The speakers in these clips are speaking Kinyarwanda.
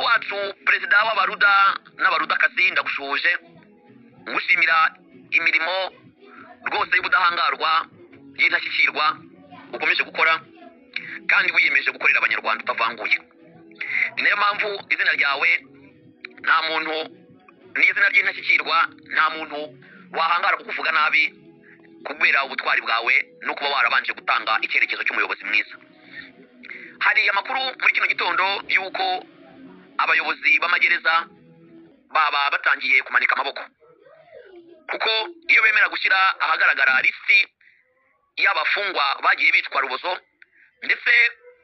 wacu perezida w'abaruda n'abarudakazi ndagushuje ngushimira imirimo rwose y'ubudahangarwa y'intashyikirwa ukomeje gukora kandi wiyemeje gukorera abanyarwanda utavanguye ni nayo mpamvu izina ryawe nta muntu n'izina ry'intashyikirwa nta muntu wahangara kukuvuga nabi kubera ubutwari bwawe no kuba warabanje gutanga icyerekezo cy'umuyobozi mwiza hari amakuru muri kino gitondo y'uko abayobozi b'amagereza baba batangiye kumanika amaboko kuko iyo bemera gushyira ahagaragara lisiti y'abafungwa bagiye bicwa rubozo ndetse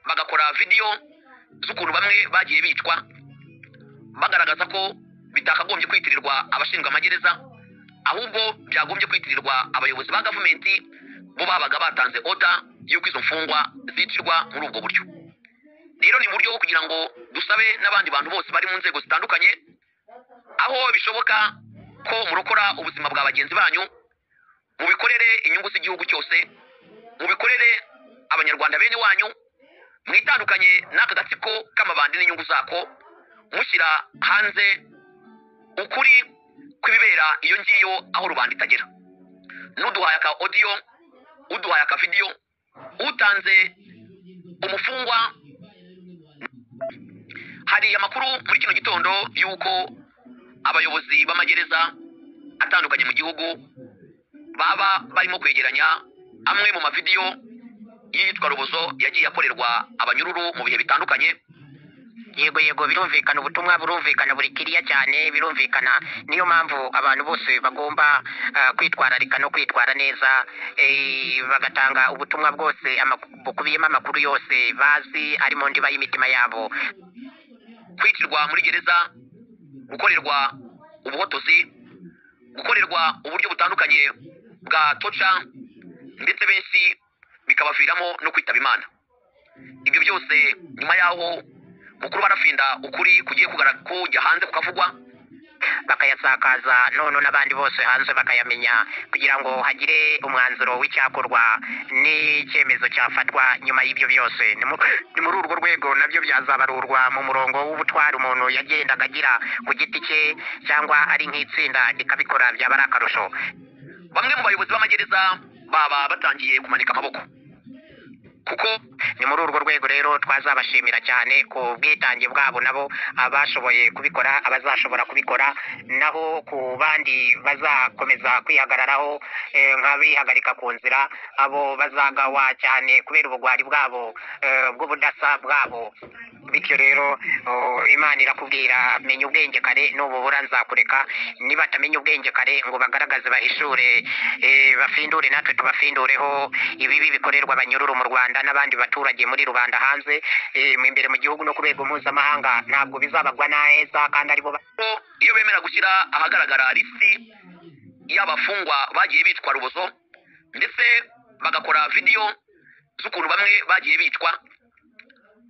bagakora vidiyo z'ukuntu bamwe bagiye bicwa bagaragaza ko bitakagombye kwitirirwa abashinzwe amagereza ahubwo byagombye kwitirirwa abayobozi ba gavumenti bo babaga batanze oda y'uko izo mfungwa zicirwa muri ubwo buryo rero ni uburyo bwo kugira ngo dusabe n'abandi bantu bose bari mu nzego zitandukanye aho bishoboka ko murokora ubuzima bwa bagenzi banyu mubikorere inyungu z'igihugu cyose mubikorere abanyarwanda bene wanyu mwitandukanye n'aka gatsiko k'amabandi n'inyungu zako mushyira hanze ukuri kw'ibibera iyo ngiyo aho rubanda itagera n'uduhaye aka odiyo uduhaye aka vidiyo utanze umufungwa hari amakuru muri kino gitondo y'uko abayobozi b'amagereza atandukanye mu gihugu baba barimo kwegeranya amwe mu mavidiyo y'iyicwa rubozo yagiye akorerwa abanyururu mu bihe bitandukanye yego yego birumvikana ubutumwa burumvikana buri kiriya cyane birumvikana niyo mpamvu abantu bose bagomba ah, kwitwararika no kwitwara neza eh, bagatanga ubutumwa bwose amaku- bukubiyemo amakuru yose bazi ari mu ndiba y'imitima yabo kwicirwa muri gereza gukorerwa ubuhotozi gukorerwa uburyo butandukanye bwa toca ndetse benshi bikabaviramo no kwitaba imana ibyo byose nyuma y'aho mukuru barafinda ukuri kugiye kugara- kujya hanze kukavugwa bakayasakaza none n'abandi bose hanze bakayamenya kugira ngo hagire umwanzuro w'icyakorwa n'icyemezo cyafatwa nyuma y'ibyo byose ni mu- ni muri urwo rwego nabyo byazabarurwa mu murongo w'ubutwari umuntu yagendaga agira ku giti cye cyangwa ari nk'itsinda rikabikora byaba ari akarusho bamwe mu bayobozi b'amagereza baba batangiye kumanika amaboko kuko ni muri urwo rwego rero twazabashimira cyane ku bwitange bwabo nabo abashoboye kubikora abazashobora kubikora naho ku bandi bazakomeza kwihagararaho eh, nk'abihagarika ku nzira abo bazagawa cyane kubera ubugwari bwabo eh, bw'ubudasa bwabo bityo rero oh, imana irakubwira menya ubwenge kare nububura nzakureka nibatamenya ubwenge kare ngo bagaragaze bahishure eh, bafindure natwe tubafindureho ibibi bikorerwa abanyururu mu rwanda n'abandi baturage muri rubanda hanze eh, mu imbere mu gihugu no ku rwego mpuzamahanga ntabwo bizabagwa neza kandi aribo ba- ko iyo bemera gushyira ahagaragara lisiti y'abafungwa bagiye bicwa rubozo ndetse bagakora vidiyo z'ukuntu bamwe bagiye bicwa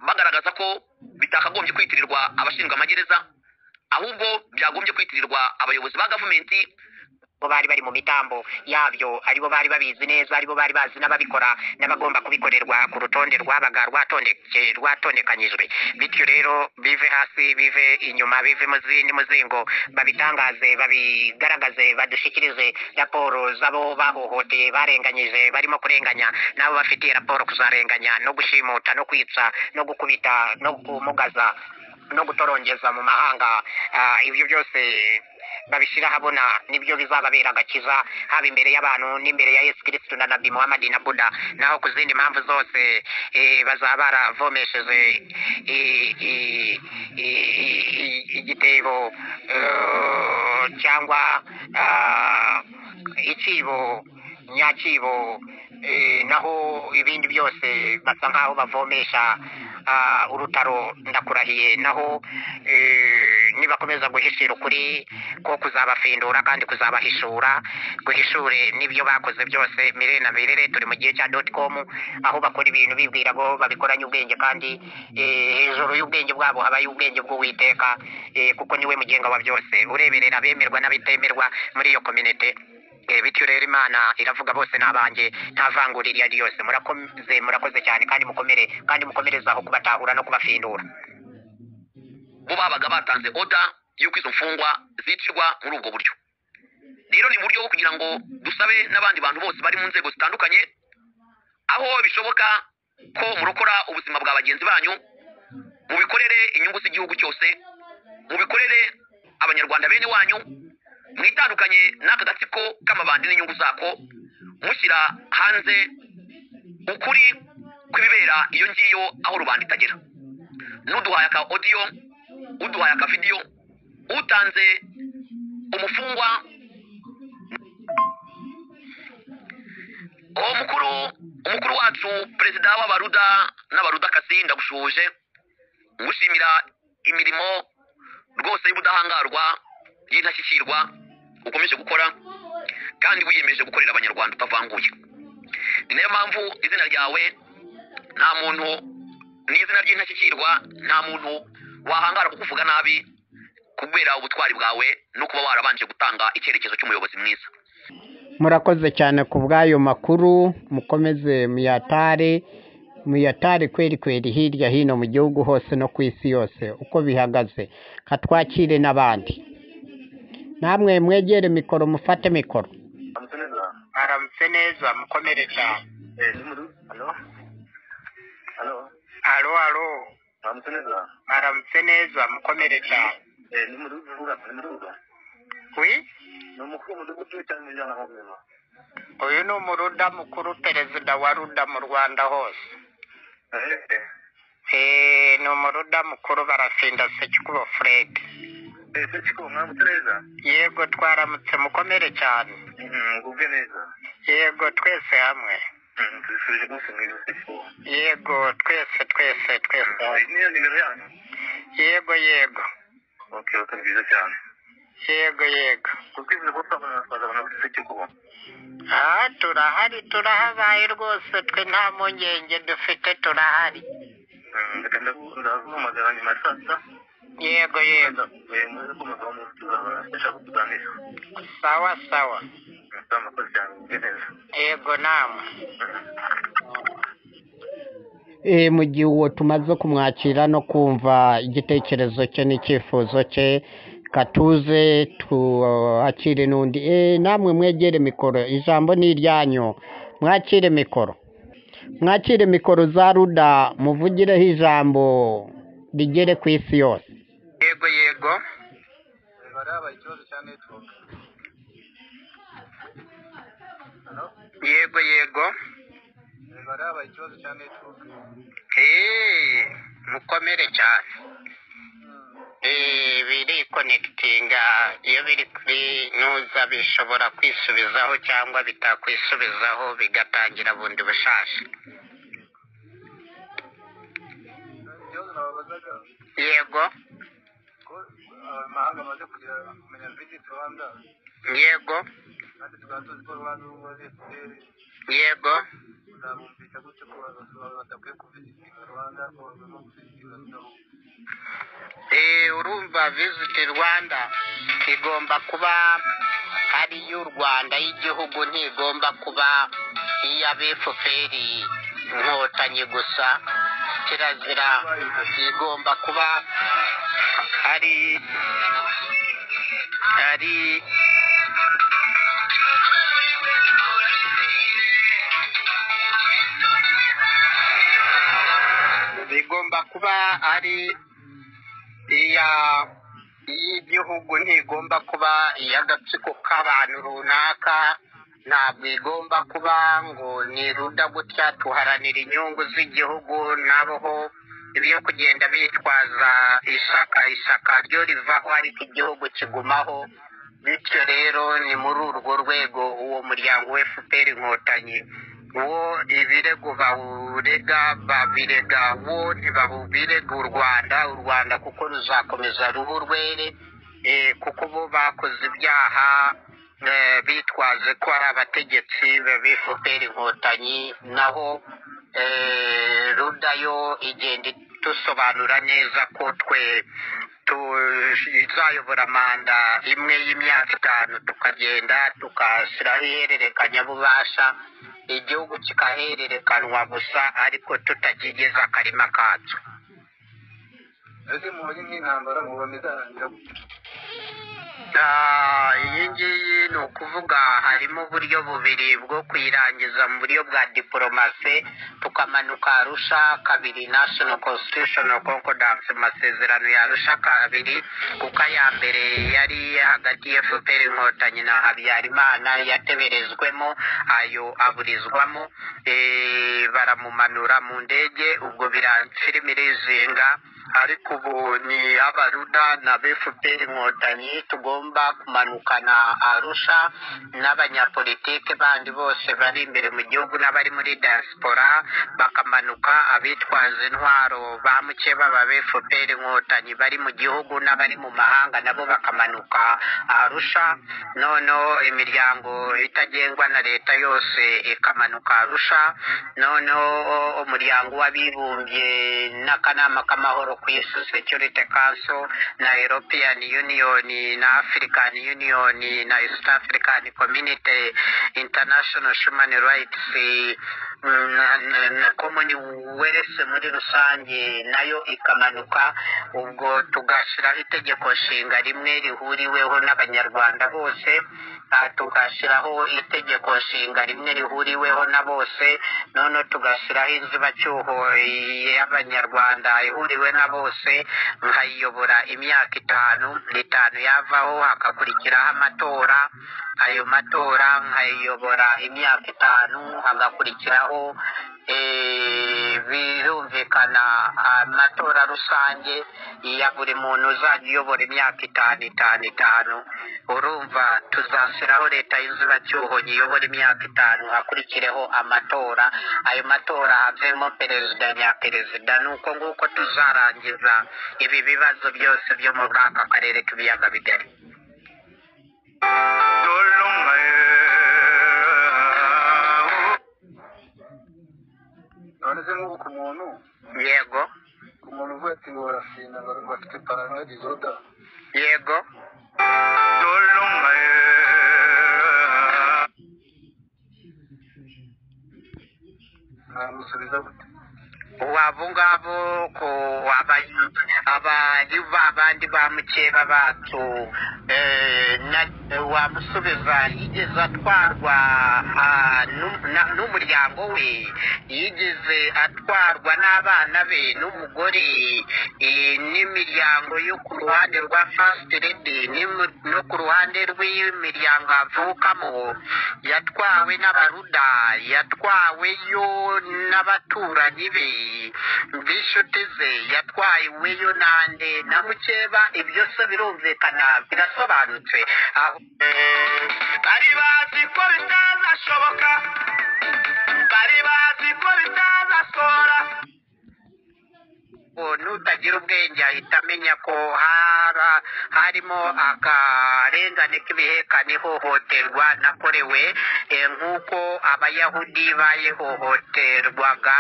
bagaragaza ko bitakagombye kwitirirwa abashinzwe amagereza ahubwo byagombye kwitirirwa abayobozi ba gavumenti bo bari bari mu mitambo yabyo aribo bari babizi neza aribo bari bazi n'ababikora n'abagomba kubikorerwa ku rutonde rwabaga rwatondeke rwatondekanyijwe bityo rero bive hasi bive inyuma bive mu zindi muzingo babitangaze babigaragaze badushyikirize raporo z'abo bahohoteye barenganyije barimo kurenganya n'abo bafitiye raporo kuzarenganya no gushimuta no kwica no gukubita no kumugaza no gutorongeza mu mahanga Ah, ibyo byose babishyira ahabona nibyo bizababera agakiza haba imbere y'abantu n'imbere ya yesu kirisitu na nabi muhamadi na buda naho ku zindi mpamvu zose eh, bazaba baravomesheje i- i- i- i- igitebo eh, cyangwa ah, icyibo nyakibo eh, naho ibindi byose basa nk'aho bavomesha ah, urutaro ndakurahiye naho eh, nibakomeza guhishira ukuri ko kuzabafindura kandi kuzabahishura guhishure n'ibyo bakoze byose mirere na mirere turi mu gihe cya doti komu aho bakora ibintu bibwira ngo babikoranye ubwenge kandi eh, hejuru y'ubwenge bwabo habayo ubwenge bw'uwiteka eh, kuko niwe mugenga wa byose ureberera abemerwa n'abitemerwa muri iyo kominite Eh, bityo rero imana iravuga bose n'abanjye nta vangura iryo ari ryose murakoze murakoze cyane kandi mukomere kandi mukomerezaho kubatahura no kubafindura bo babaga batanze oda y'uko izo mfungwa zicirwa muri ubwo buryo rero ni mu buryo bwo kugira ngo dusabe n'abandi bantu bose bari mu nzego zitandukanye aho bishoboka ko murokora ubuzima bwa bagenzi banyu mubikorere inyungu z'igihugu cyose mubikorere abanyarwanda bene wanyu mwitandukanye n'aka gatsiko k'amabandi n'inyungu zako mushyira hanze ukuri kw'ibibera iyo ngiyo aho rubanda itagera n'uduhaye aka odiyo uduhaye aka vidiyo utanze umufungwa uwo mukuru umukuru wacu perezida w'abaruda n'abarudakazi ndagushuje ngushimira imirimo rwose y'ubudahangarwa y'intashyikirwa ukomeje gukora kandi wiyemeje gukorera abanyarwanda utavanguye ni nayo mpamvu izina ryawe nta muntu n'izina ry'intashyikirwa nta muntu wahangara kukuvuga nabi kubera ubutwari bwawe no kuba warabanje gutanga icyerekezo cy'umuyobozi mwiza murakoze cyane ku bw'ayo makuru mukomeze muyatare muyatare kweri kweri hirya hino mu gihugu hose no ku isi yose uko bihagaze katwakire n'abandi namwe mwegere mikoro mufate mikoro aramutse neza mukomere cyane alo alo aramutse neza mukomere cyane wi uyu ni umuruda mukuru perezida wa ruda mu rwanda hose Eh, ni umuruda mukuru barafinda sekikubo fred yego twaramutse mukomere cyane yego twese hamwe yego twese twese twese hamwe. yego yego yego yego aha turahari turahabaye rwose twe nta mpungenge dufite turahari yego yego sawa sawa yego namwe Eh, mu gihe uwo tumaze kumwakira no kumva igitekerezo cye n'icyifuzo cye katuze twakire n'undi Eh, namwe mwegere mikoro ijambo ni iryanyu mwakire mikoro mwakire mikoro za ruda muvugireho ijambo rigere ku isi yose yego yego yego yego eee mukomere cyane eee birikonekitinga iyo biri kuri nuza bishobora kwisubizaho cyangwa bitakwisubizaho bigatangira bundi bushasha yego amahanga amaze kugira kumenya visiti rwanda yego kandi tukaba tuzi ko rwanda ubu bafite yego uzabumvisha gutyo ko abantu badakwiye kuvisitinga rwanda ko bagomba kuvisitinga rwanda Eh, urumva visit rwanda igomba kuba ari iy'u rwanda y'igihugu ntigomba kuba iy'abefuperi inkotanyi gusa kirazira igomba kuba ari ari igomba kuba ari iya y'igihugu ntigomba kuba iy'agatsiko k'abantu runaka ntabwo igomba kuba ngo ni ruda gutya tuharanira inyungu z'igihugu naboho ibyo kugenda bitwaza ishaka ishaka ryo rivaho ariko igihugu kigumaho bityo rero ni muri urwo rwego uwo muryango wa fpr inkotanyi wo ibirego bawurega babirega wo ntibabirega u rwanda u rwanda kuko ruzakomeza ruba urwere eh, kuko bo bakoze ibyaha eh, bitwaje ko ari abategetsi ba fpr inkotanyi naho eh, ruda yo igenda dusobanura neza ko twe tuzayobora manda imwe y'imyaka itanu tukagenda tugashyiraho ihererekanyabubasha igihugu kikahererekanwa gusa ariko tutakigeze akarima kacyo ese mubonye nk'intambara mubona izarangira gute Ah, iyi ngiyi ni ukuvuga harimo uburyo bubiri bwo kuyirangiza mu buryo bwa diporomasi tukamanuka arusha kabiri national constitutional concordance mu masezerano ya arusha kabiri kuko aya mbere yari hagati ya fpr inkotanyi na habyarimana yateberejwemo ayo aburizwamo eh, baramumanura mu ndege ubwo biranfilimi irizinga ariko ubu ni abaruda na fpr inkotanyi tugomba kumanukana arusha n'abanyapolitike bandi bose bari imbere mu gihugu n'abari muri diaspora bakamanuka abitwaza intwaro bamuke baba fpr inkotanyi bari mu gihugu n'abari mu mahanga nabo bakamanuka arusha noneho imiryango itagengwa na leta yose ikamanuka arusha noneho umuryango w'abibumbye n'akanama k'amahoro ku isi security council na european union na african union na east african community international human rights mm, na, na, na commonwealth muri rusange nayo ikamanuka ubwo tugashyiraho itegeko nshinga rimwe rihuriweho n'abanyarwanda bose ah, tugashyiraho itegeko nshinga rimwe rihuriweho na bose noneho tugashyiraho inzibacyuho y'abanyarwanda ihuriwe na bose nkayiyobora imyaka itanu itanu yavaho hagakurikiraho amatora ayo matora nkayiyobora imyaka itanu hagakurikiraho eh, birumvikana amatora rusange ya buri muntu uzajya uyobora imyaka itanu itanu itanu urumva tuzashyiraho leta y'inzibacyuho yiyobora imyaka itanu hakurikireho amatora ayo matora havemo perezida nyaperezida ni uko nguko tuzarangiza ibi bibazo byose byo muri aka karere k'ibiyaga bigari none se nk'ubu ku muntu yego ku muntu uvuye ati ngo barasinda ngo ngo afite paranoya dizoda yego mwamusubiza gute wabo ngabo ko aba- abari babandi ba mukeba bacu eh, na- wamusubiza yigeze atwarwa ah, n'um- na- n'umuryango we yigeze atwarwa n'abana be n'umugore eh, n'imiryango yo ku ruhande rwa fasiti redi n'imu- no ku ruhande rw'imiryango avukamo yatwawe n'abaruda yatwawe yo n'abaturanyi be b'inshuti ze yatwaweyo nande na mukeba ibyo se birumvikana birasobanutse aho bari bazi ko bitazashoboka bari bazi ko bitazasora ngo nutagira ubwenge ahita amenya ko hara harimo akarengane k'ibihekane ihohoterwa nakorewe eh, nk'uko abayahudi bayihohoterwaga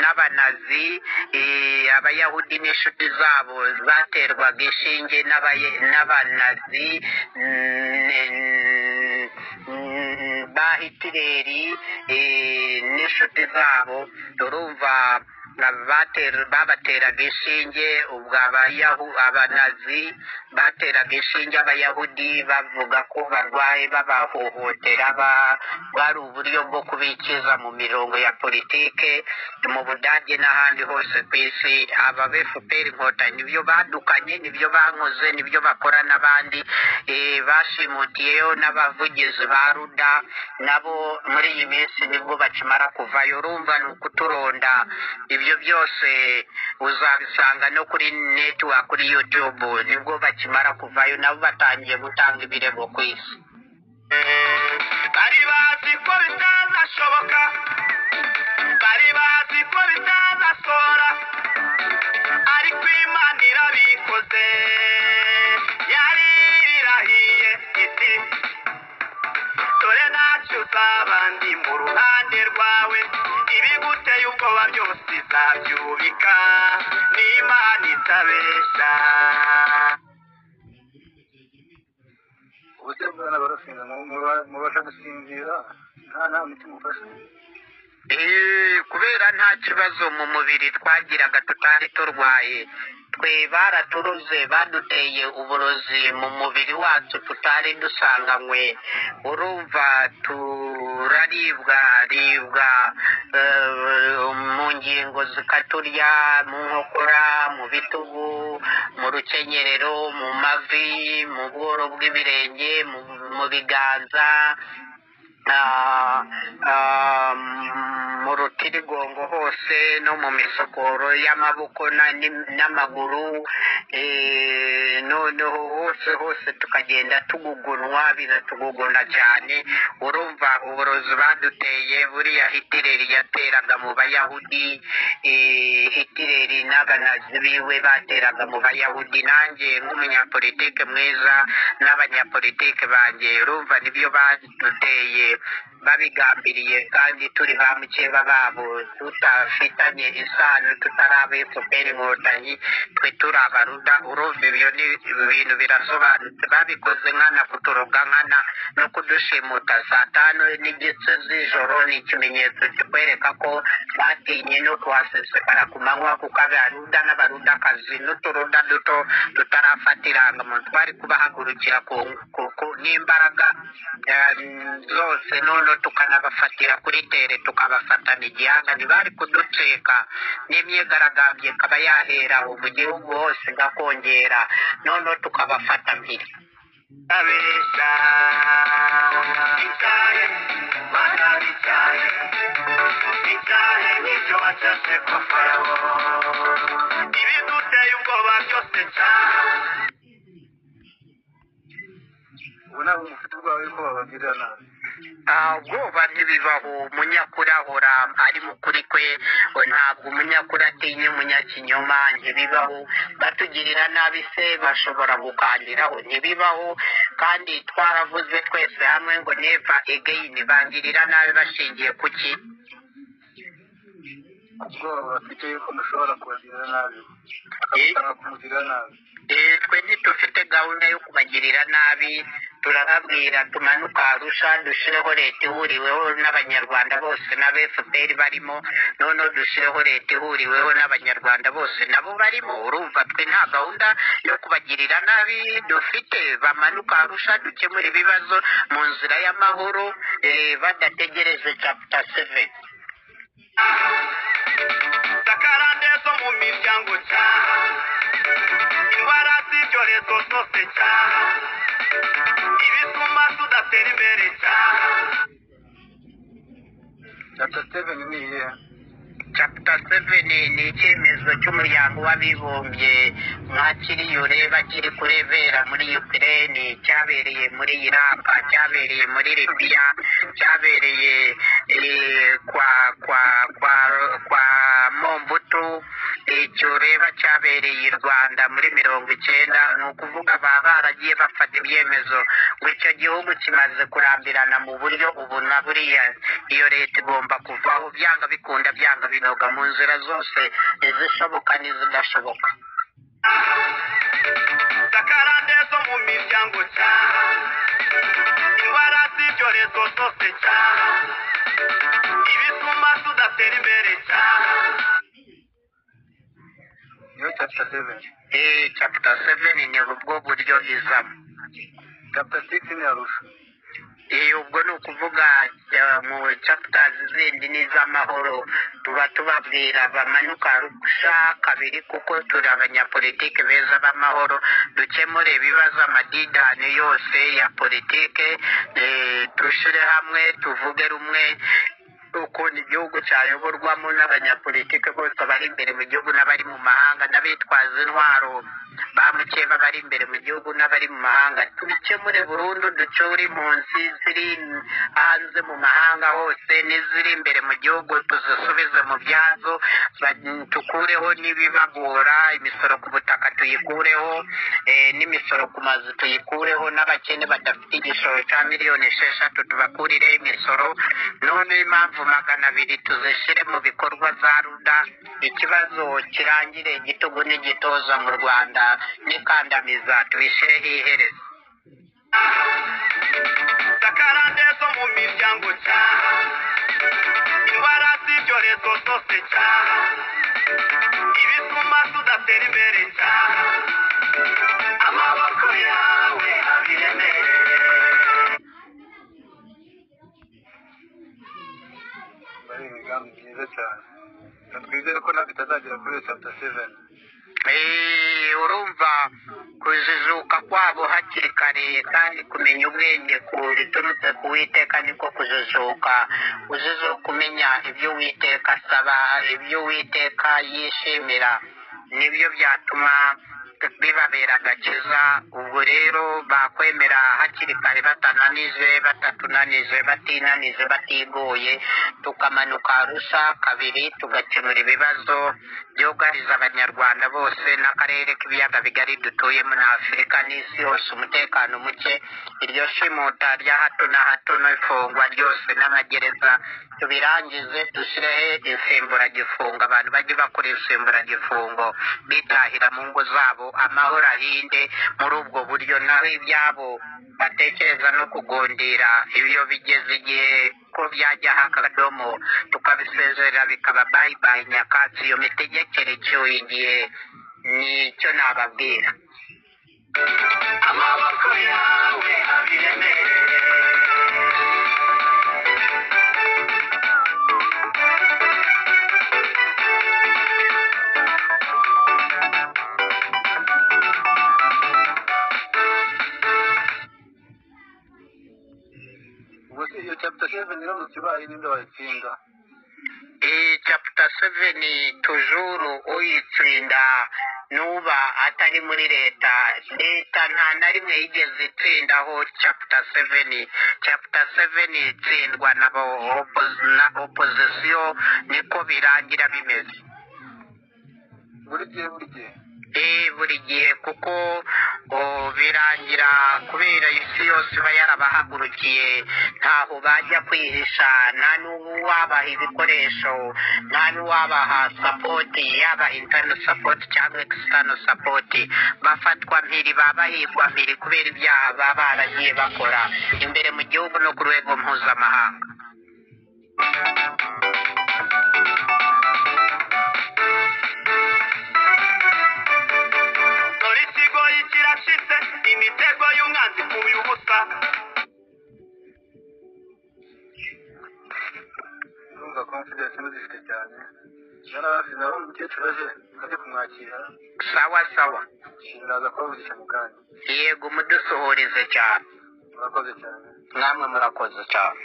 n'abanazi eh, abayahudi n'inshuti zabo zaterwaga inshinge n'abaye- n'abanazi mm, mm, ba hitireri eh, n'inshuti zabo turumva Abater- babateraga inshinge ubwo abayahu- abanazi bateraga inshinge abayahudi bavuga ko barwaye babahohotera ba- bwari uburyo bwo kubikiza mu mirongo ya politike mu budage n'ahandi hose ku isi aba fpr inkotanyi nibyo badukanye nibyo bankoze nibyo bakora n'abandi eh, bashimutiyeyo n'abavugizi ba ruda nabo muri iyi minsi nibwo bakimara kuvayo urumva ni ukuturonda ibyo byose uzabisanga no kuri netiwa kuri yutube nibwo bakimara kuvayo nabo batangiye gutanga ibirego ku isi bari bazi ko bitazashoboka bari bazi ko bitazasora ariko imana irabikoze yari irahiye iti dore ntacyo uzaba ndi mu ruhande rwawe ibiguteye ubwoba byose izabyubika n'imana itabeshya ubu se bwana barasinda mu- muba- mubasha gusinzira nta nta mutima ufashe Eh, kubera nta kibazo mu mubiri twagiraga tutari turwaye twe baraturuze baduteye uburozi mu mubiri wacu tutari dusanganywe urumva turaribwa ribwa eh, mu ngingo zikaturya mu nkokora mu bitugu mu rukenyerero mu mavi mu bworo bw'ibirenge mu- mu biganza ah, ah, mu rutirigongo hose no mu misokoro y'amaboko na- ni- n'amaguru eh, noneho hose hose tukagenda tugugunwa biratuguguna cyane urumva uburozi baduteye buriya hitireri yateraga mu bayahudi eh, hitireri n'abanazi biwe bateraga mu bayahudi nanjye nk'umunyapolitike mwiza n'abanyapolitike banjye urumva nibyo baduteye babigambiriye kandi turi ba mukeba babo tutafitanye isano tutari abo efuperi inkotanyi twe turi abaruda urumva ibyo ni ibintu birasobanutse babikoze nkana kutoroga nkana no kudushimuta saa tanu n'igice z'ijoro ni ikimenyetso kikwereka ko batinye no kuhasesekara ku manywa kuko abaruda n'abarudakazi n'uturuda duto tutarafata irangamuntu twari kubahagurukira ku- ku- ku- n'imbaraga eh, zose noneho tukanabafatira kuri tere tukabafatana igihanga ntibari kuducika n'imyigaragambyo ikaba yahera aho mu gihugu hose igakongera noneho tukabafata mpiri abeshya icyayi banabi icyayi icyayi nicyo bacece kwa farawo ibiduteye ubwoba byose cyane ubu ntabwo mufite ubwoba yuko babagirira nabi ubwoba ntibibaho umunyakuri ahora ari mukuri kwe we ntabwo umunyakuri atinya umunyakinyoma ntibibaho batugirira nabi se bashobora gukandiraho ntibibaho kandi twaravuze twese hamwe ngo neva egeyini bangirira nabi bashingiye ku ki ubwoba bafite yuko mushobora kubagirira nabi Eh? bakagusaba kumugirira nabi Eh, twe ntitufite gahunda yo kubagirira nabi turababwira tumanuka arusha dushyireho leta ihuriweho n'abanyarwanda bose n'aba fpr barimo noneho dushyireho leta ihuriweho n'abanyarwanda bose nabo barimo urumva twe nta gahunda yo kubagirira nabi dufite bamanuka arusha dukemura ibibazo mu nzira y'amahoro eh, badategereje chapter seven sakarande zo mu miryango cyaha indwara z'ibyorezo zose cyaha ibituma tudatera imbere cyaha chapter seven ni iyihe chapter 7 ni icyemezo cy'umuryango w'abibumbye nka kiriyure bakiri kurebera muri ukraine cyabereye muri iraq cyabereye muri libiya cyabereye eh, kwa kwa kwa kwa mombutu icyureba cyabereye i rwanda muri mirongo icyenda ni ukuvuga baba baragiye bafata ibyemezo ngo icyo gihugu kimaze kurambirana mu buryo ubu na buriya iyo leta igomba kuvaho byanga bikunda byanga binoga mu nzira zose izishoboka n'izidashoboka sakarande zo mu miryango cyaha indwara z'ibyorezo zose cyaha ibituma tudatera imbere cyaha niyo chapter seven eh chapter 7 ni ubwo buryo izamo chapter six ni arusha Eh, ubwo ni ukuvuga eh, mu chapters zindi ni iz'amahoro tuba tubabwira bamanuka arusha kabiri kuko turi abanyapolitike beza b'amahoro dukemure ibibazo amadidani yose ya politike eh, dushyire hamwe tuvuge rumwe ukuntu igihugu cyayoborwamo n'abanyapolitike bose bari imbere mu gihugu n'abari mu mahanga n'abitwaza intwaro ba mukeba bari imbere mu gihugu n'abari mu mahanga tubikemure burundu ducyure impunzi ziri hanze mu mahanga hose n'iziri imbere mu gihugu tuzisubize mu byazo ba- tukureho n'ibibagora imisoro ku butaka tuyikureho eh, n'imisoro ku mazu tuyikureho n'abakene badafite igishoro cya miliyoni esheshatu tubakurireho imisoro none impamvu magana abiri tuzishyire mu bikorwa za ruda ikibazo kirangire igitugu n'igitoza mu rwanda n'ikandamiza tubishyireho iherezo sakarande zo mu miryango cyaha indwara z'ibyorezo zose cyaha ibituma tudatera imbere cyaha imigambi myiza cyane twizere ko natwe itazagera kuri chapter seven Eh, urumva kujijuka kwabo hakiri kare kandi kumenya ubwenge ku biturutse ku witeka niko kujijuka ujijuka umenya ibyo uwiteka asaba ibyo uwiteka yishimira nibyo byatuma bibabera agakiza ubwo rero bakwemera hakiri kare batananije batatunanije batinanije batigoye tukamanuka arusha kabiri tugakemura ibibazo byugarije abanyarwanda bose n'akarere k'ibiyaga bigari dutuyemo na afurika n'isi yose umutekano muke iryo shimuta rya hato na hato n'ifungwa ryose n'amagereza tubirangize dushyireho insimburagifungo abantu bajye bakora insimburagifungo bitahira mu ngo zabo amahoro ahinde muri ubwo buryo naho ibyabo batekereza no kugundira iyo bigeze igihe ko byajyaho akadomo tukabisezerera bikaba bayibaye nyakatsi iyo mitegekere icyuye igihe nicyo nababwira amaboko yawe abiremere ubwo se iyo chapter seven iramutse ibaye ninde wayitsinda iyi chapter seven tujuru uyitsinda nuba atari muri leta leta nta na rimwe yigeze itsindaho chapter seven chapter seven itsindwa na bo- opo- na opozisiyo niko birangira bimeze buri gihe buri gihe Eh, buri gihe kuko oh, birangira kubera isi yose iba yarabahagurukiye ntaho bajya kwihisha nta n'uwabaha ibikoresho nta n'uwabaha sapoti yaba intano sapoti cyangwa ekisitano sapoti bafatwa mpiri babahigwa mpiri kubera ibyaha baba baragiye bakora imbere mu gihugu no ku rwego mpuzamahanga dore ikigoyi kirashitse imitego y'umwanzi kuyu ubusa urumva confidence muzifite cyane jana bafite nabo umukecuru aje ajye kumwakira sawa sawa ndaza kubavugisha mu kanya yego mudusuhurize cyane murakoze cyane namwe murakoze cyane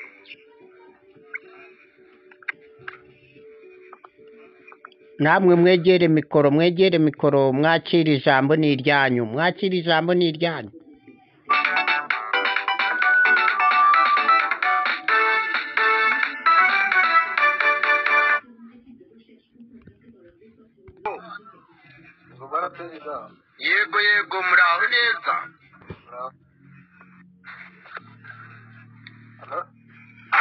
namwe mwegere mikoro mwegere mikoro mwakira ijambo ni iryanyu mwakira ijambo ni iryanyu ubwo baraperezida yego yego muraho neza muraho Hello?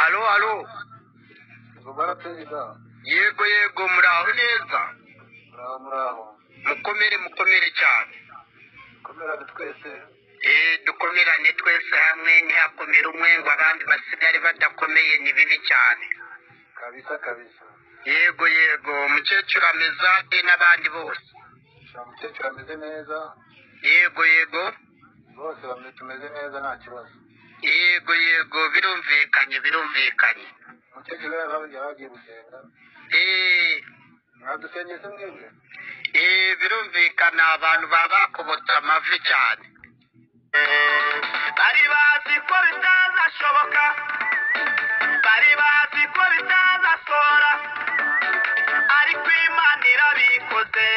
alo alo ubwo baraperezida yego yego muraho neza muraho muraho mukomere mukomere cyane komera twese eh dukomerane twese hamwe ntihakomere umwe ngo abandi basigare badakomeye ni bibi cyane kabisa kabisa yego yego umukecuru ameze ate n'abandi bose nta mukecuru ameze neza yego yego bose bamwe tumeze neza nta kibazo yego yego birumvikanye birumvikanye umukecuru yari yari agiye gusenga eh mwadusengeye se mwebwe eh birumvikana abantu baba bakobotse amavi cyane bari bazi ko bitazashoboka bari bazi ko bitazasora ariko imana irabikoze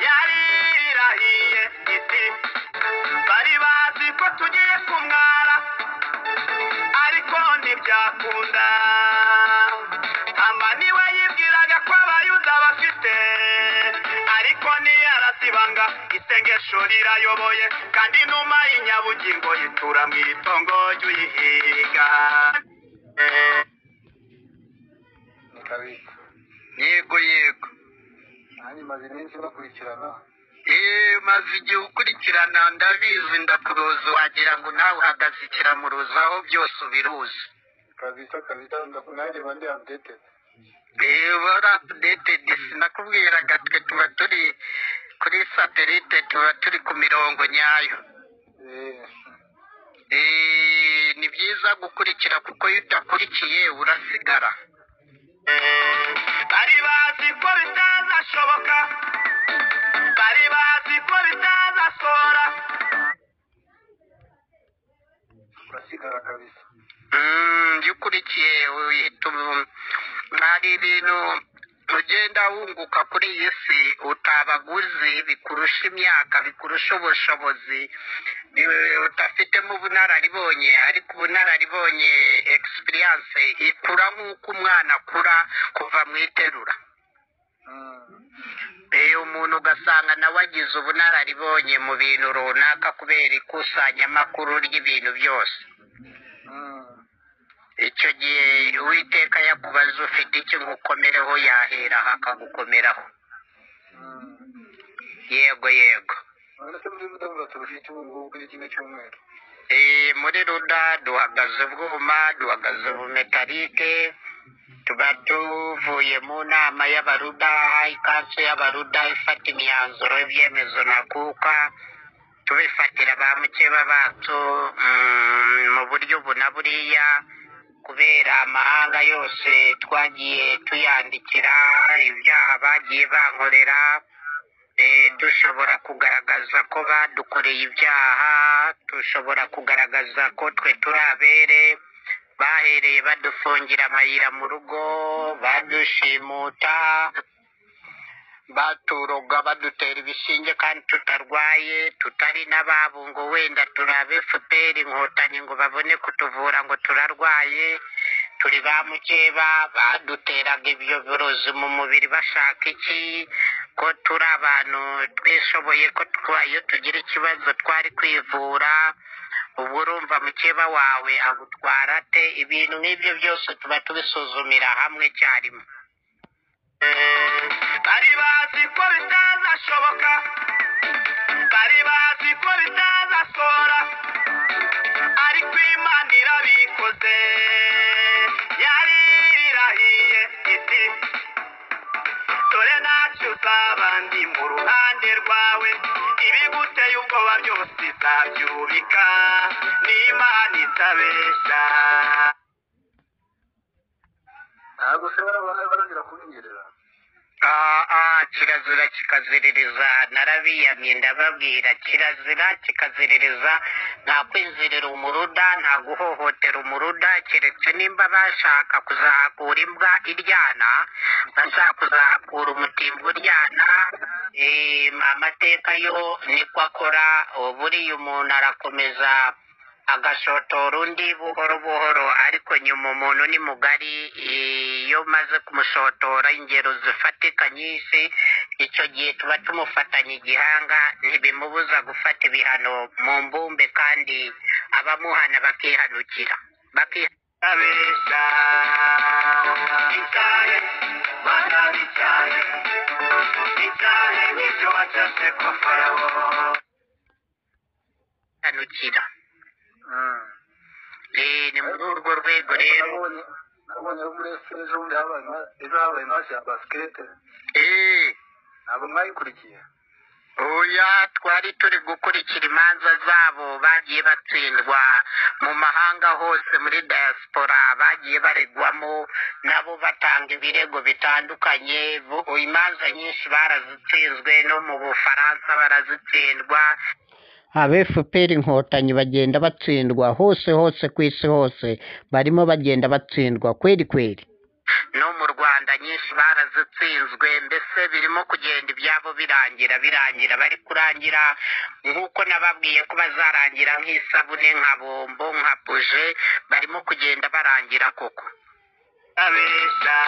yari irahiye iti bari bazi ko tugiye kumwara ariko ntibyakunda hama niwe yibwiraga ko abayuda bafite ariko niyarasibanga isengesho rirayoboye kandi inuma y'inyabugingo yitura mu itongo ry'uyihiga ni kabisa yego yego nanjye maze iminsi bakurikirana Eh, maze igihe ukurikirana ndabizi ndakuruzi wagira ngo nawe uhagaze ikiramuruzi aho byose ubiruzi kabisa kabisa ndaku- nanjye mba ndi updated Eh, wari apudetedi sinakubwiraga twe tuba turi kuri satelite tuba turi ku mirongo nyayo Eh, Eh, ni byiza gukurikira kuko iyo udakurikiye urasigara kabisa ndikurikiye hari ibintu ugenda wunguka kuri iyi si utabaguzi bikurusha imyaka bikurusha ubushobozi bi- udafitemo ubunararibonye ariko ubunararibonye egisipiriyanse ikura nk'uko umwana akura kuva mu iterura Mm. Eh, umuntu ugasanga nawe agize ubunararibonye mu bintu runaka kubera ikusanyamakuru ry'ibintu byose Mm. icyo gihe uwiteka yakubaza ufite icyo ngukomereho yahera akagukomeraho Mm. yego yego urabona ko muri mudasobwa turufite ubu ngubu kuri kino cyumweru Eh, muri ruda duhagaze bwuma duhagaze bumetarike tuba tuvuye mu nama y'abaruda ikansi y'abaruda ifata imyanzuro y'ibyemezo ntakuka tubifatira ba mukeba bacu mm, mu buryo ubu na buriya kubera amahanga yose twagiye tuyandikira ibyaha bagiye bankorera Eh, dushobora kugaragaza ko badukoreye ibyaha dushobora kugaragaza ko twe turi abere bahereye badufungira amayira mu rugo badushimuta baturoga badutera ibishinge kandi tutarwaye tutari n'ababo ngo wenda turi abe fpr inkotanyi ngo babone kutuvura ngo turarwaye turi ba mukeba baduteraga ibyo birozi mu mubiri bashaka iki ko turi abantu twishoboye ko twa- iyo tugira ikibazo twari kwivura ubu urumva mukeba wawe agutwara ate ibintu nk'ibyo byose tuba tubisuzumira hamwe icyarimwe bari bazi ko bitazashoboka bari bazi ko bitazasora ariko imana irabikoze yari irahiye iti dore ntacyo uzaba ndi mu ruhande rwawe ibiguteye ubwoba byose izabyubika n'imana itabeshya ntabwo se barabona barongera kubinyerera Ah, ah, kirazira kikaziririza narabiyamye ndababwira kirazira kikaziririza nta kwinzirira umuruda nta guhohotera umuruda keretse nimba bashaka kuzahakura imbwa iryana bashaka kuzahakura umutimba uryana eh, amateka yo niko akora buriya umuntu arakomeza agashotora undi buhoro buhoro ariko nyuma umuntu ni mugari iyo umaze kumushotora ingero zifatika nyinshi icyo gihe tuba tumufatanye igihanga ntibimubuza gufata ibihano mu mbumbe kandi abamuhana bakihanukira bakihanukira abesha icyahe mana n'icyahe icyahe n'ibyo wacashe ko farawo Eh, ni muri urwo rwego rero nabonye nabonye abo muri efuperi ejo bundi habaye ma- ejo habaye masi ya basikete Eh, ntabwo mwayikurikiye oya twari turi gukurikira imanza zabo bagiye batsindwa mu mahanga hose muri diaspora bagiye baregwamo nabo batanga ibirego bitandukanye Bu- imanza nyinshi barazitsinzwe no mu bufaransa barazitsindwa abe fpr inkotanyi bagenda batsindwa hose hose ku isi hose barimo bagenda batsindwa kweri kweri no mu rwanda nyinshi barazitsinzwe mbese birimo kugenda ibyabo birangira birangira bari kurangira nk'uko nababwiye ko bazarangira nk'isabune nka bombo nka buji barimo kugenda barangira koko abesha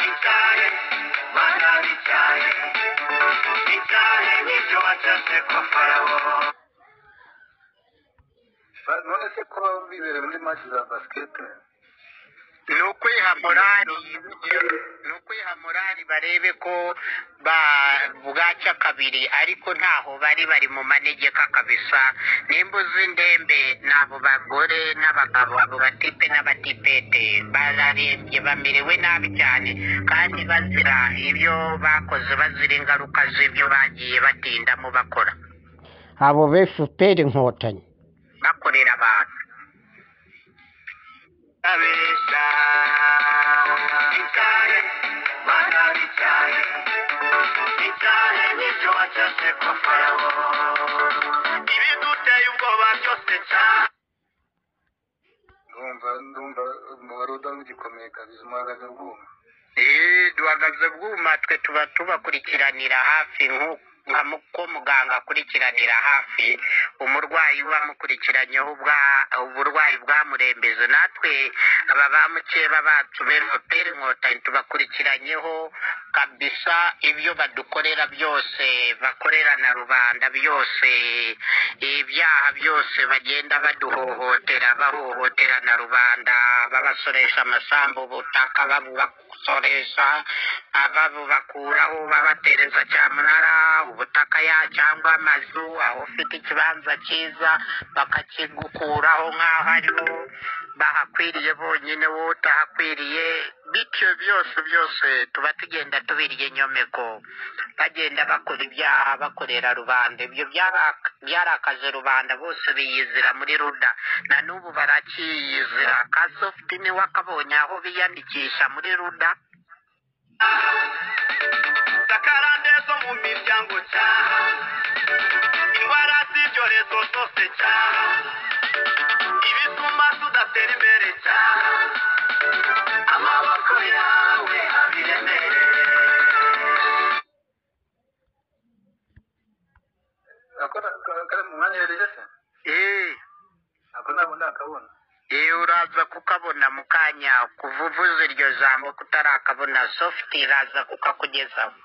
icyahe mana n'icyahe icyahe n'ibyo wacashe ko farawo Ba- none se kuba bibereye muri masi za basikete ni ukwihamura ni ukwihamura barebe ko ba- bwacya kabiri ariko ntaho bari bari mu manegeka kabisa nimba uzi ndembe ni abo bagore n'abagabo abo batipe n'abatipete bararembye bamerewe nabi cyane kandi bazira ibyo bakoze bazira ingaruka z'ibyo bagiye batindamo bakora abo be fpr inkotanyi bakorera abantu abesha icyahe mana n'icyahe icyahe n'ibyo wacashe ko farawo ibiduteye ubwoba byose cyane muhagaze muhagaze bwuma Eh, duhagaze bwuma twe tuba tubakurikiranira hafi nku- nka mu- ko muganga akurikiranira hafi umurwayi uba amukurikiranyeho ubwa- uburwayi bwamurembeje natwe aba bamukeba bacu benoteri inkotanyi tubakurikiranyeho kabisa ibyo badukorera byose bakorera na rubanda byose ibyaha byose bagenda baduhohotera bahohotera na rubanda babasoresha amasambu ubutaka babubasoresha ah, babubakuraho babatereza cyamunara ubutaka ya cyangwa amazu aho ufite ikibanza cyiza bakakigukuraho nk'aho ariho bahakwiriye bonyine wowe utahakwiriye bityo byose byose tuba tugenda tubirya inyomeko bagenda bakora ibyaha bakorera rubanda ibyo byaraka- byarakaje rubanda bose biyizira muri ruda na n'ubu barakiyizira kasofti niwe akabonye aho biyandikisha muri ruda sakarande zo mu miryango cyaha indwara z'ibyorezo zose cyaha ibituma tudatera imbere cyaha amaboko yawe abiremerere ako na- kari mu mwanya yari se eee ako ntabwo ndakabona iyo uraza kukabona mu kanya kuva uvuze iryo jambo kutarakabona softi iraza kukakugezaho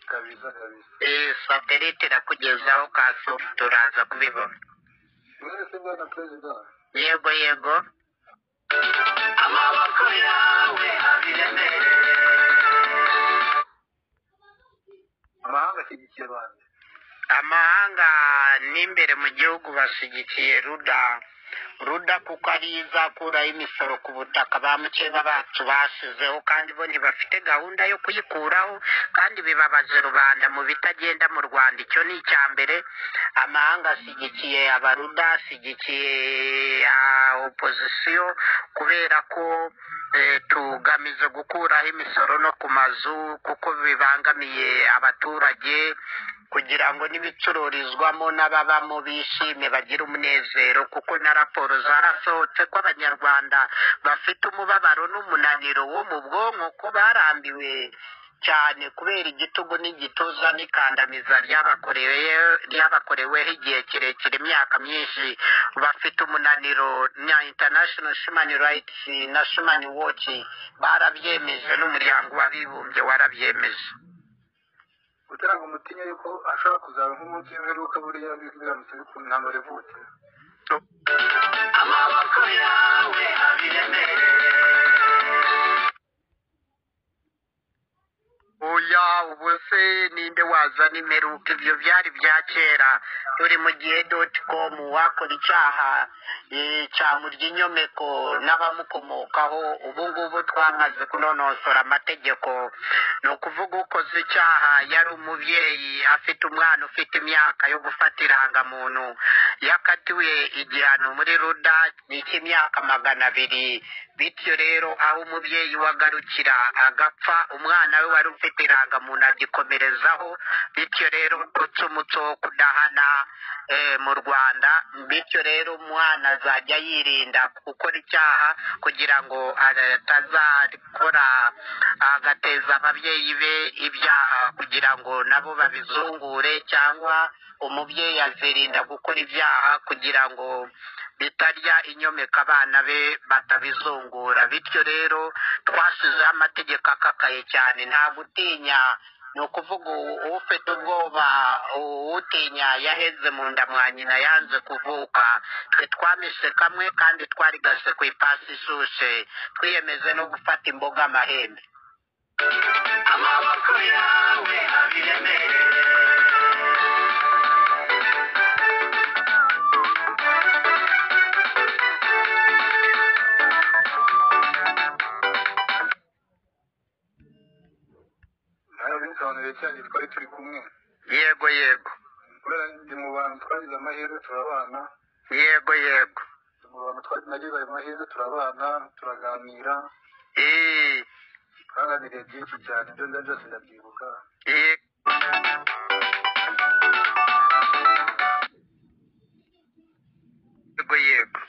kabisa kabisa eee satelite irakugezaho ka softi uraza kubibona mwese bwana perezida yego yego amaboko yawe abiremerere amahanga ashyigikiye abantu amahanga n'imbere mu gihugu bashyigikiye ruda ruda kuko ari yo izakuraho imisoro ku butaka ba mukeba bacu basizeho kandi bo ntibafite gahunda yo kuyikuraho kandi bibabaje rubanda mu bitagenda mu rwanda icyo ni icya mbere amahanga ashyigikiye abaruda ashyigikiye opozisiyo kubera ko eh, tugamije gukuraho imisoro no ku mazu kuko bibangamiye abaturage kugira ngo n'ibicururizwamo n'ababamo bishime bagire umunezero kuko na raporo zarasohotse ko abanyarwanda bafite umubabaro n'umunaniro wo mu bwonko ko barambiwe cyane kubera igitugu n'igituza n'ikandamiza ryabakorewe ryabakoreweho igihe kirekire imyaka myinshi bafite umunaniro na international human rights na human watch barabyemeje n'umuryango w'abibumbye warabyemeje kugira ngo mutinye yuko ashobora kuzaba nk'umunsi w'imperuka buriya biramutse bikunda intambara ivutse amaboko yawe abiremerere oya ubu se ninde wazana imperuka ibyo byari bya kera turi mu gihe doti komu wakora icyaha eh, cyamurya inyomeko n'abamukomokaho ubu ngubu twamaze kunonosora amategeko ni ukuvuga ukoze icyaha yari umubyeyi afite umwana ufite imyaka yo gufata irangamuntu yakatiwe igihano muri ruda ni icy'imyaka magana abiri bityo rero aho umubyeyi we agarukira agapfa umwana we wari ufite irangamuntu agikomerezaho bityo rero uca umuco wo kudahana eh, mu rwanda bityo rero umwana azajya yirinda gukora icyaha kugira ngo atazakora agateza ababyeyi be ibyaha kugira ngo nabo babizungure cyangwa umubyeyi azirinda gukora ibyaha kugira ngo bitarya inyomeka abana be batabizungura bityo rero twashizeho amategeko akakaye cyane nta gutinya ni ukuvuga u- ufite ubwoba u- utinya yaheze mu nda mwa nyina yanze kuvuka twe twamishe kamwe kandi twarigase ku ipasi ishushe twiyemeje no gufata imboga amahembe amaboko yawe abiremerere nawe binsobanuriye cyane twari turi kumwe yego yego kubera ndi mu bantu twagize amahirwe turabana yego yego ndi mu bantu twagize nagize ayo mahirwe turabana turaganira Eh, twaganiriye byinshi cyane ibyo nda byose ndabyibuka eh. yego yego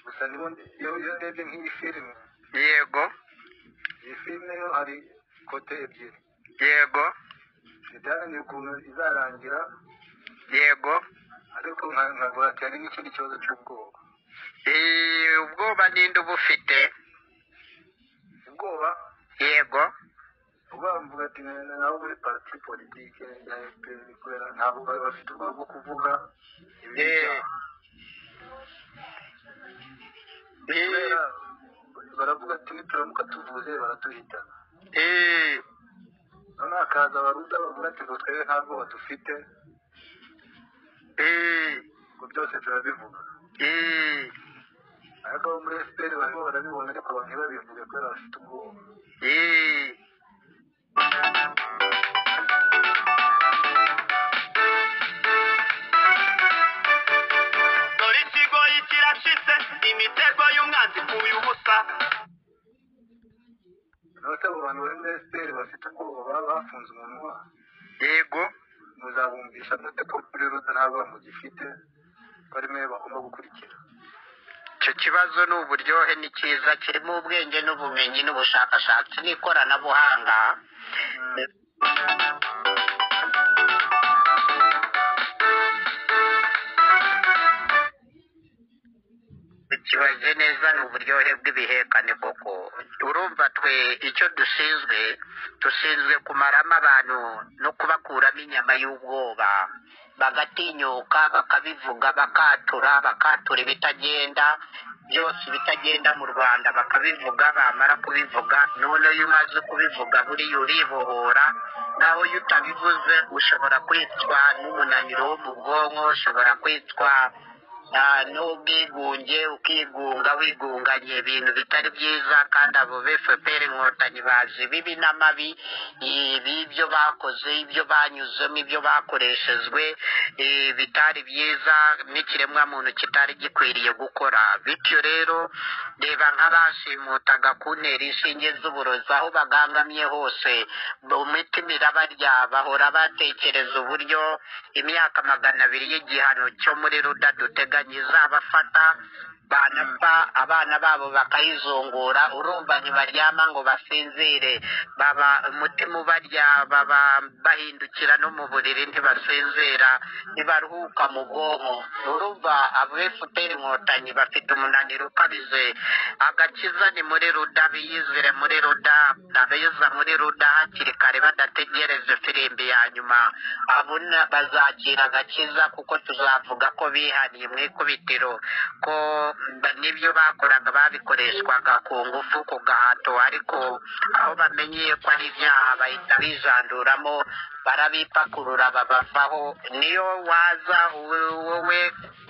gusa nibo iyo iyo ndebye nk'iyi filime yego iyi filime yo hari kote ebyiri yego bijyanye ukuntu izarangira yego ariko nka- nkagura cyane n'ikindi kibazo cy'ubwoba Eh, ubwoba ninde uba ufite ubwoba yego ubwoba mvuga ati "Nenda nabo muri parti politike ya fpr kubera ntabwo bari bafite ubwoba bwo kuvuga ibintu Eh. Eh, byabo kubera baravuga ati nituramuka tuvuze baratuhitana eh, noneho hakaza baruda bavuga ati ngo twebwe nta bwoba dufite eh, ngo byose turabivuga eh, ariko abo muri fpr barimo barabibona ariko abantu ntibabivuge kubera bafite ubwoba eh. dore ikigoyi kirashitse imitego y'umwanzi ipfuye ubusa noneho se abo bantu bari muri fpr bafite ubwoba baba bafunze umunwa yego muzabumvisha mute ko muri ruda nta bwoba mugifite ko ari mwe bagomba gukurikira icyo kibazo ni uburyohe ni cyiza kirimo ubwenge n'ubumenyi n'ubushakashatsi n'ikoranabuhanga ukibaze neza ni uburyohe bw'ibihekane koko urumva twe icyo dushinzwe dushinzwe kumaramo abantu no kubakuramo inyama y'ubwoba bagatinyuka bakabivuga bakatura bakatura ibitagenda byose ibitagenda mu rwanda bakabivuga bamara kubivuga none iyo umaze kubivuga buriya uribohora naho iyo utabivuze ushobora kwicwa n'umunaniro wo mu bwonko ushobora kwicwa Ah, n'ubwigunge ukigunga wigunganye ibintu bitari byiza kandi abo bfpr inkotanyi bazi bibi n'amabi eh, b'ibyo bakoze ibyo banyuzemo ibyo bakoreshejwe eh, bitari byiza n'ikiremwamuntu kitari gikwiriye gukora bityo rero reba nk'abashimutaga kuntera inshinge z'uburozi aho bagangamye hose mu mitima irabarya bahora batekereza uburyo imyaka magana abiri y'igihano cyo muri ruda duteganya izabafata banapfa abana babo bakayizungura urumva ntibaryama ngo basinzire baba umutima ubarya baba bahindukira no mu buriri ntibasinzira ntibaruhuka mu bwonko urumva abo efuperi inkotanyi bafite umunaniro ukabije agakiza ni muri ruda biyizire muri ruda abiza muri ruda hakiri kare badategereje firimbi ya nyuma abona bazakira agakiza kuko tuzavuga ko bihaniye mu ikubitiro ko ba- n'ibyo bakoraga babikoreshwaga ku ngufu ku gahato ariko aho bamenyeye ko ari ibyaha bahita bijanduramo barabipakurura babavaho niyo waza wowe wowe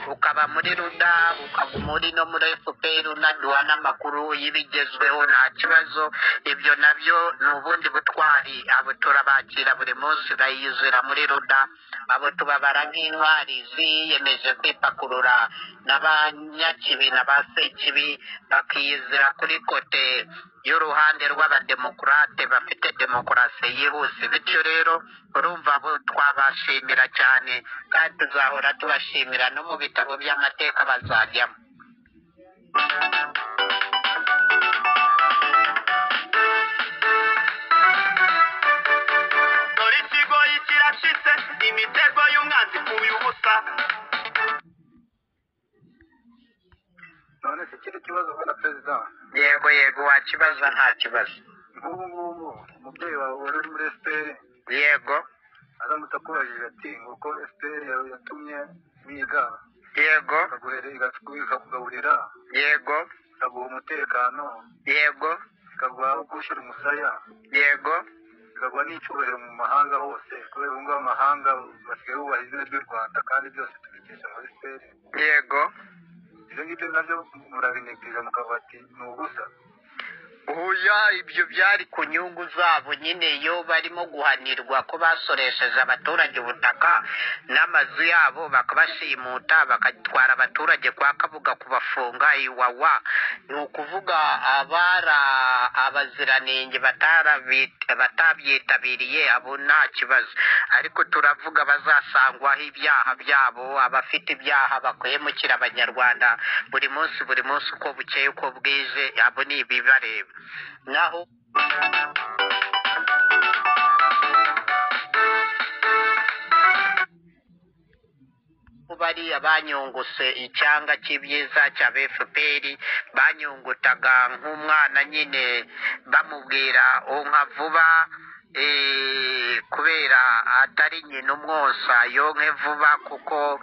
ukaba muri ruda ukaguma uri no muri fpr unaduha n'amakuru y'ibigezweho nta kibazo ibyo nabyo ni ubundi butwari abo turabakira buri munsi bayizira muri ruda abo tubabara nk'intwari ziyemeje kwipakurura n'abanyakibi na ba sekibi bakiyizira kuri kote y'uruhande rw'abademokurate bafite demokarasi yihuse bityo rero urumva bo twabashimira cyane kandi tuzahora tubashimira no mu bitabo by'amateka bazajyamo dore ikigoyi kirashitse imitego y'umwanzi ipfuye ubusa none se ikindi kibazo mbona perezida yego yego wakibaza nta kibazo nk'ubu ngubu umubyeyi wawe wari uri muri fpr yego aramutse akubajije ati ngo ko fpr yawe yatumye biga yego ikaguhere ikakugaburira yego ikaguha umutekano yego ikaguha aho gushyira umusaya yego ikaguha n'icyubahiro mu mahanga hose kubera ubu ngubu amahanga basigaye bubaha izina ry'u rwanda kandi byose tubikesha muri fpr yego ibyo ngibyo nabyo murabinegereza mukavuga ati ni ubusa Oya ibyo byari ku nyungu zabo nyine iyo barimo guhanirwa ko basoresheje abaturage ubutaka n'amazu yabo bakabashimuta bagatwara abaturage kwa kabuga kubafunga iwawa ni ukuvuga abara abaziranenge batarabi- batabyitabiriye abo nta kibazo ariko turavuga bazasangwaho ibyaha byabo abafite ibyaha bakwemukira abanyarwanda buri munsi buri munsi uko bukeye uko bwije abo ni ibibareba naho bariya banyunguse icyanga cy'ibyiza cya fpr banyungutaga nk'umwana nyine bamubwira unka vuba eh, kubera atari nyina umwosa yonke vuba kuko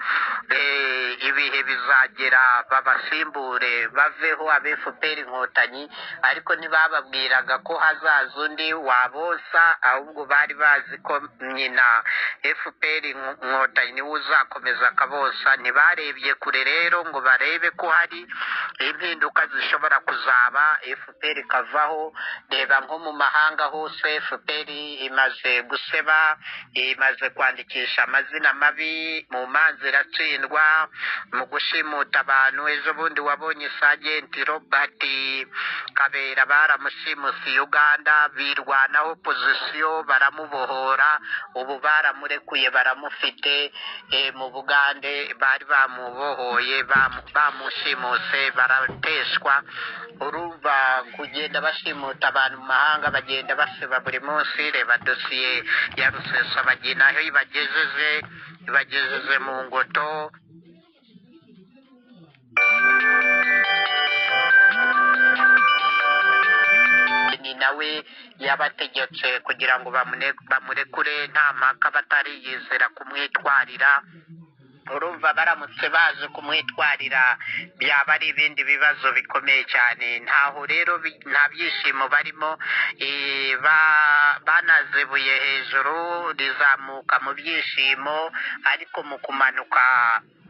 eh, ibihe bizagera babasimbure baveho abe fpr inkotanyi ariko ntibababwiraga ko hazaza undi wabosa ahubwo bari bazi ko nyina fpr inko- inkotanyi niwe uzakomeza akabosa ntibarebye kure rero ngo barebe ko hari impinduka zishobora kuzaba fpr ikavaho reba nko mu mahanga hose fpr imaze guseba imaze kwandikisha amazina mabi mu manza iratsindwa mu gushimuta abantu ejo bundi wabonye sajenti robert kabera baramushimuse uganda birwanaho pozisiyo baramubohora ubu baramurekuye baramufite eh, mu bugande bari bamubohoye bamu- bamushimuse barateshwa urumva kugenda bashimuta abantu mu mahanga bagenda baseba buri munsi reba dosiye ya rusesabagina aho ibagejeje ibagejeje mu ngoto ni nawe yabategetse kugira ngo bamune- bamurekure nta mpaka batari yizera kumwitwarira urumva baramutse baje kumwitwarira byaba ari ibindi bibazo bikomeye cyane ntaho rero bi- nta byishimo barimo Eh, ba- banazebuye hejuru rizamuka mu byishimo ariko mu kumanuka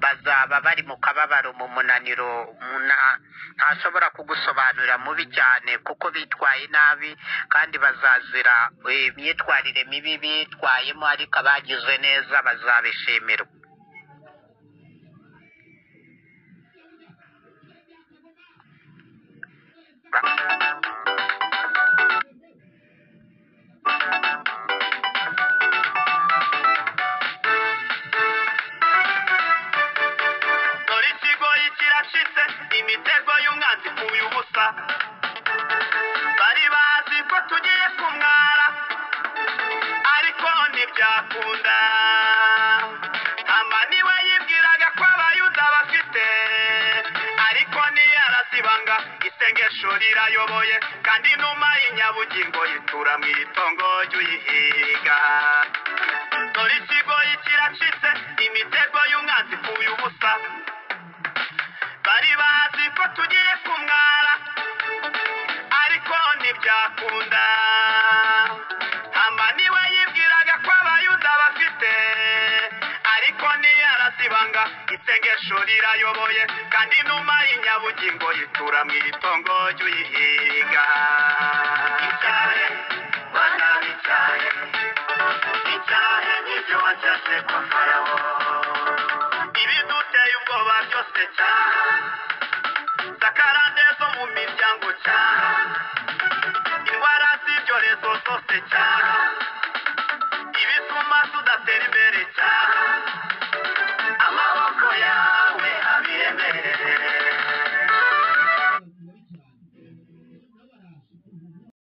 bazaba bari mu kababaro mu munaniro Muna- ntashobora kugusobanurira mubi cyane kuko bitwaye nabi kandi bazazira eh, imyitwarire mibi bitwayemo ariko abagize neza bazabishimirwa dore ikigoyi kiracitse imitego y'umwanzi ipfuye ubusa bari bazi ko tugiye kumwara ariko ntibyakunda hamani we yibwiraga ko abayuda bafite ariko ntiyarazibanга isengesho rirayoboye kandi inuma y'inyabugingo yitura mu itongo ry'uyihiga dore ikigoyi kiracitse imitego y'umwanzi ipfuye ubusa bari bazi ko tugiye kumwara ariko ntibyakunda hamani we yibwiraga ko abayuda bafite ariko ntiyarazibanga isengesho rirayoboye kandi inuma y'inyabugingo yitura mu itongo ry'uyihiga icyahe rwanda icyahe icyahe n'ibyo wacyase kwa farawo ibiduteye ubwoba byose cyaha sakarande zo mu miryango cyaha indwara z'ibyorezo zose cyaha